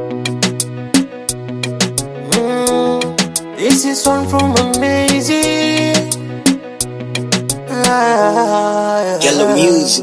Mm, this is one from Amazing. Ah, Yellow Music.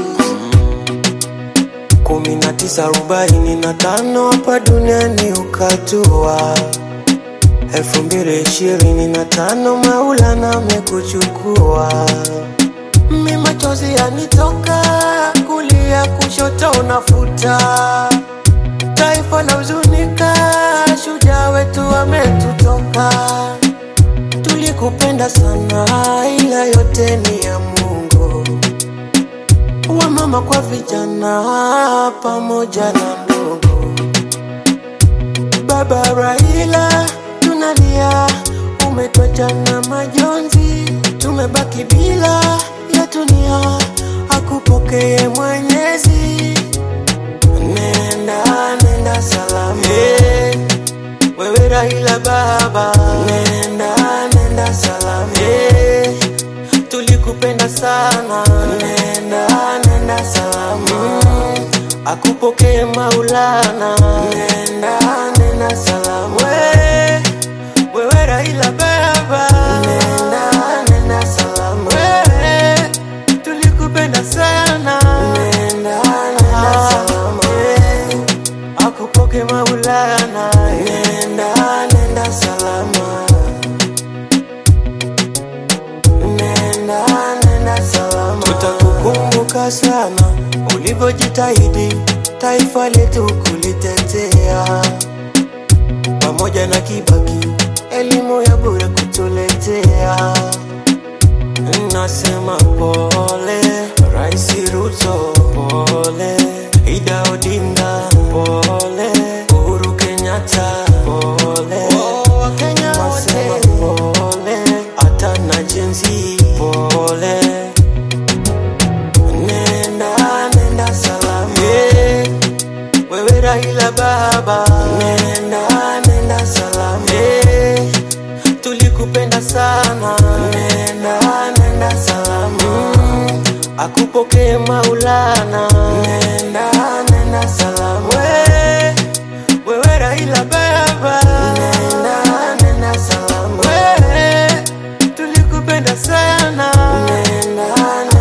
kumi na tisa arobaini na tano hapa duniani ukatua elfu mbili ishirini na tano Maulana amekuchukua mi machozi yanitoka kulia kushoto unafuta taifa la huzunika shujaa wetu ametutoka tulikupenda sana ila yote ni ya Mungu wa mama kwa vijana pamoja na ndugu. Baba Raila, tunalia, umetwacha na majonzi, tumebaki bila ya dunia, akupokee Mwenyezi. Nenda, nenda salama hey, wewe Raila baba, nenda, nenda salama hey, tulikupenda sana, nenda nenda salama, akupokee Maulana, nenda nenda salama, we wewe Raila baba, nenda nenda salama, we tulikupenda sana, nenda nenda salama, we akupokee Maulana, nenda nenda salama nenda nenda salama, tutakukumbuka sana ulivyojitahidi taifa letu kulitetea, pamoja na Kibaki elimu ya bure kutuletea. Nasema pole Rais Ruto, pole Ida Odinga, pole Uhuru Kenyatta, pole Wakenya wote, pole hata na jenzi, pole nenda nenda salama yeah. wewe Raila baba nenda nenda salama yeah. tulikupenda sana nenda nenda salama mm. akupokee Maulana